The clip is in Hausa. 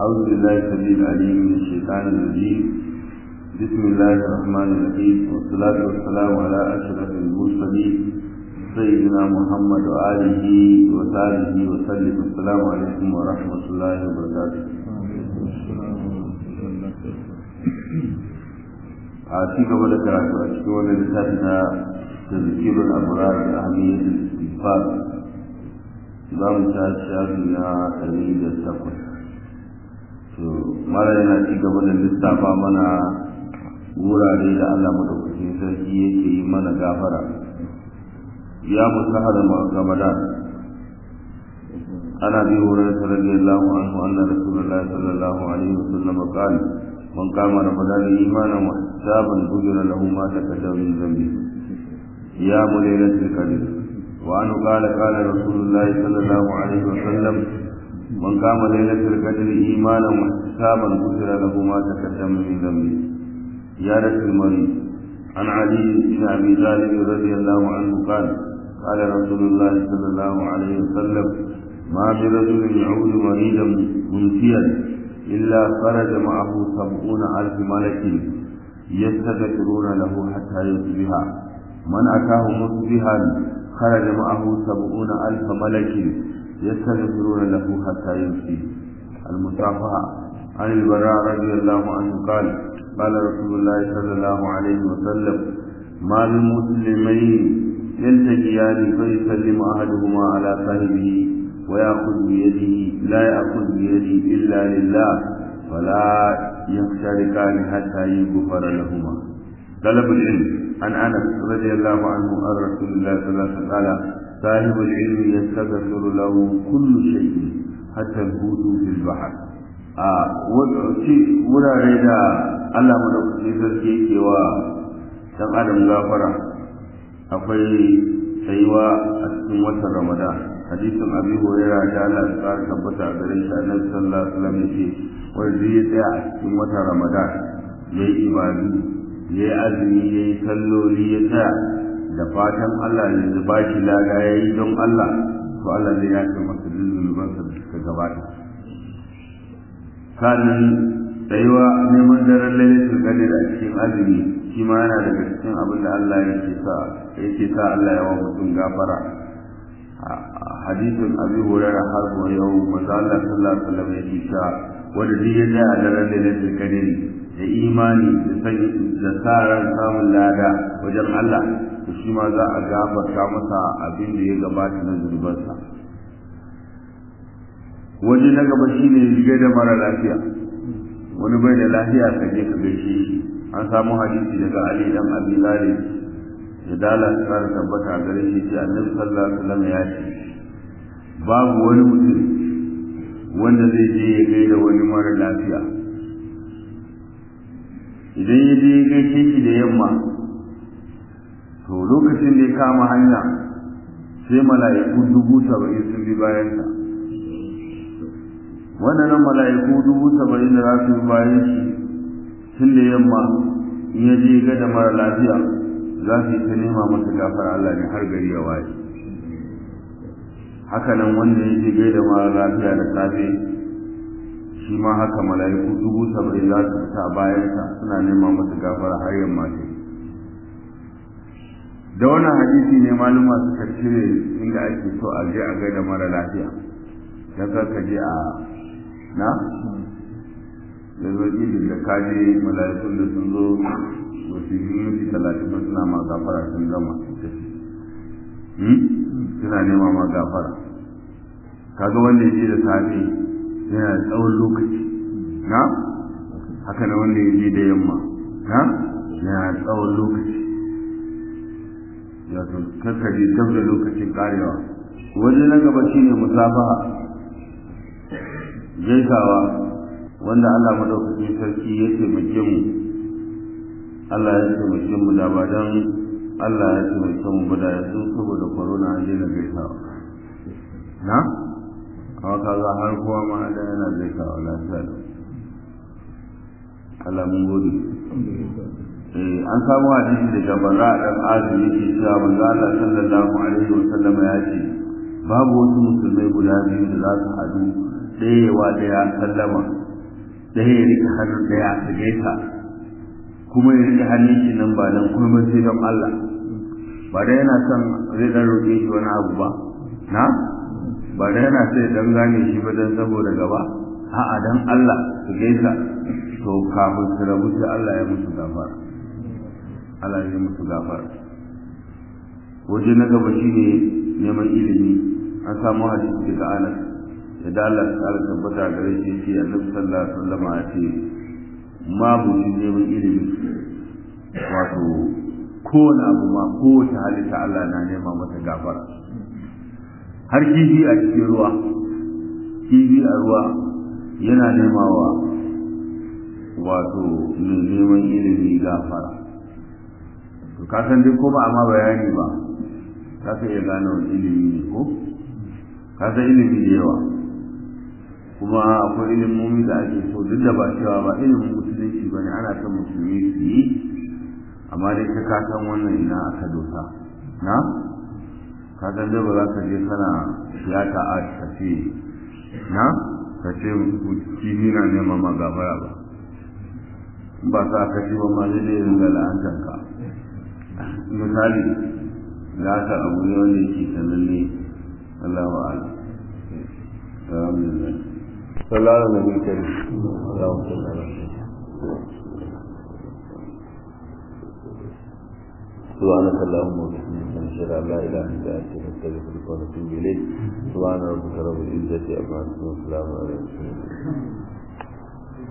أعوذ بالله السميع العليم من الشيطان الرجيم بسم الله الرحمن الرحيم والصلاة والسلام على أشرف المرسلين سيدنا محمد وآله وصحبه وسلم السلام عليكم ورحمة الله وبركاته a ci gaba da karatu a cikin wani littafi na tazkirul abrar da ahmiyyatul istighfar za mu ta shafi na ɗari da takwas to mara yana ci gaba da lissafa mana wurare da Allah madaukakin sarki yake yi mana gafara ya musahar ramadan ana bi wurin radiyallahu anhu anna rasulullahi sallallahu alaihi wasallam qala من قام رمضان ايمانا واحتسابا غفر له ما تقدم من ذنبه قيام ليله القدر وعنه قال قال رسول الله صلى الله عليه وسلم من قام ليله القدر ايمانا واحتسابا غفر له ما تقدم من ذنبه زيادة المريض عن علي بن ابي طالب رضي الله عنه قال قال رسول الله صلى الله عليه وسلم ما برجل يعود مريضا منسيا إلا خرج معه سبعون ألف ملك يستغفرون له حتى يصبح من أتاه مصبحا خرج معه سبعون ألف ملك يستغفرون له حتى يمسي المصافحة عن البراء رضي الله عنه قال قال رسول الله صلى الله عليه وسلم ما من مسلمين يلتقيان فيسلم أحدهما على صاحبه ويأخذ بيده لا يأخذ بيده إلا لله ولا يفترقان حتى يغفر لهما طلب العلم عن أنس رضي الله عنه عن رسول الله صلى الله عليه وسلم قال صاحب العلم يستغفر له كل شيء حتى الهود في البحر wurare da Allah madaukakin sarki yake wa dan adam gafara akwai tsayuwa a cikin watan Ramadan hadisin abi huraira da Allah ya tsara tabbata a gare shi annabi sallallahu alaihi wasallam yace wanda ya tsaya a cikin watan ramadan yayi ibadu yayi azumi yayi salloli ya tsaya da fatan Allah ya ba shi lada yayi don Allah to Allah zai yafe masa zunuban sa da suka gabata kanin tsayuwa neman daren lailatul qadr a cikin azumi shi ma yana daga cikin abin da Allah yake sa yake sa Allah ya wa mutum gafara hadisin abi hurairah har ko yau manzo Allah sallallahu alaihi wasallam yake cewa wanda duk ya tsaya a daren lailatul qadr da imani da sani da sa ran samun lada wajen Allah to shi ma za a gafarta masa abin da ya gabata na zurbansa waje na gaba shine riga da mara lafiya wani bai da lafiya ka je ka gaishe shi an samu hadisi daga Ali dan Abi Talib da dala tsara tabbata gare shi ce annabi sallallahu alaihi wasallam ya ce babu wani mutum wanda zai je ya gaida wani mara lafiya idan ya je ya gaishe shi da yamma to lokacin da ya kama hanya sai mala'iku dubu saba'in sun bi bayansa wannan mala'iku dubu saba'in da za su bi bayan shi tun da yamma in ya je ga da mara lafiya za su yi ta nema masa gafar Allah ne har gari ya waye haka nan wanda ya je gaida mara lafiya da safe shi ma haka mala'iku dubu saba'in za su fita bayansa suna nema masa gafara har yamma ce da wannan hadisi ne maluma suka cire inda ake so a je a gaida mara lafiya dan ka je a na da zo da kaje mala'ikun da sun zo wasu minti talatin ba suna ma gafara sun gama suna nema ma gafara kaga wanda ya je da safe yana da tsawon lokaci na haka na wanda ya je da yamma na yana da tsawon lokaci ya to kakkaje dab da lokacin karewa waje na gaba shine musafaha gaisawa wanda Allah madaukakin sarki ya taimake mu Allah ya taimake mu da ba dan Allah ya taimake mu ba da yanzu saboda corona an daina gaisawa na amma kaga har kowa ma da yana gaisawa lafiya da Allah mun gode eh an samu hadisi daga barra dan azumi yake cewa manzo Allah sallallahu alaihi wa sallam ya ce babu wasu musulmai guda biyu da za su haɗu ɗaya yawa ɗaya sallama ɗaya ya rike hannun ɗaya su gaisa kuma ya rike hannun shi nan ba nan kuma sai don Allah ba da yana son zai dan roƙe shi wani abu ba na ba da yana sai dan gane shi ba dan saboda gaba a'a dan Allah su gaisa to kafin su rabu sai Allah ya musu gafara Allah ya musu gafara waje na gaba shine neman ilimi an samu hadisi daga Anas da Allah ta ala tabbata gare shi ce Annabi sallallahu alaihi wasallam ya ce ma mutum neman ilimi wato kowane abu ma kowace halitta Allah na nema mata gafara har kifi a cikin ruwa kifi a ruwa yana nemawa wato mai neman ilimi gafara to ka san dai ko ba amma bayani ba za ka iya gane wani ilimi ne ko ka san ilimi da yawa kuma akwai ilimomi da ake so duk da ba cewa ba ilimin musulunci ba ne ana son musulmi su yi amma dai ka ka san wannan ina aka dosa na ka san dai ba za ka je kana tiyata a ka ce na ka ce kifi na neman ma gafara ba ba sa ka ce ba ma zai dai ringa la'antar ka misali ya ta abu ne wanda yake sananne Allah wa ala alhamdulillah sallallahu alaihi wa sallam Allahumma salli ala سبحانك اللهم وبحمدك نشهد ان لا اله الا انت نستغفرك ونتوب اليك سبحان ربك رب العزه عما يصفون وسلام على المرسلين